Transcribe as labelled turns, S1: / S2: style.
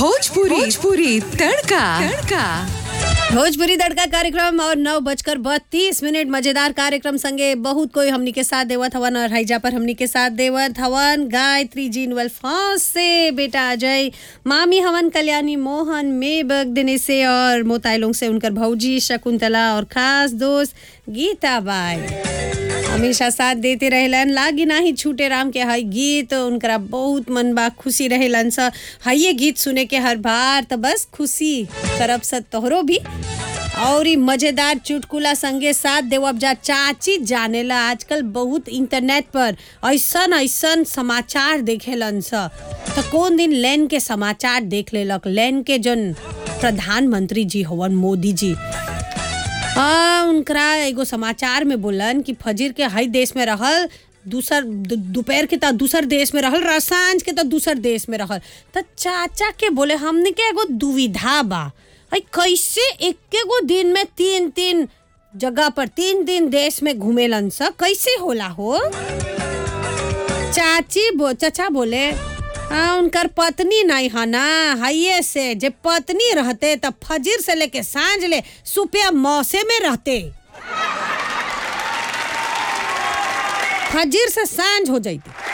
S1: भोजपुरी भोजपुरी तड़का तड़का
S2: भोजपुरी तड़का कार्यक्रम और नौ बजकर बत्तीस मिनट मजेदार कार्यक्रम संगे बहुत कोई हमनी के साथ देवत हवन और हैजा पर हमनी के साथ देवत हवन गायत्री जी नवल फांस से बेटा अजय मामी हवन कल्याणी मोहन मेबक दिनेश से और मोताइलोंग से उनकर भौजी शकुंतला और खास दोस्त गीता बाई हमेशा साथ देते रहेलन लागी नाही छूटे राम के हई गीत उनकरा बहुत मन बा खुशी रहेलन स हइये गीत सुने के हर बार त बस खुशी करब स तोहरो भी और ई मजेदार चुटकुला संगे साथ देवब जा चाची जानेला आजकल बहुत इंटरनेट पर ऐसन ऐसन समाचार देखेलन स त कौन दिन लैन के समाचार देख लेलक लैन के जन प्रधानमंत्री जी हवन मोदी जी हाँ उनकरा एगो समाचार में बोलन कि फजीर के हई देश में रहल दूसर दु- दोपहर के त दूसर देश में रहल र सांझ के त दूसर देश में रहल त चाचा के बोले हमने के एगो दुविधा बा हई कैसे एके गो दिन में तीन तीन जगह पर तीन तीन देश में घूमेलन स कैसे होला हो चाची बो चाचा बोले हाँ उनकर पत्नी नहीं है ना हाइये से जे पत्नी रहते तब फजीर से लेके सांझ ले सुपिया मौसे में रहते फजीर से सांझ हो जाती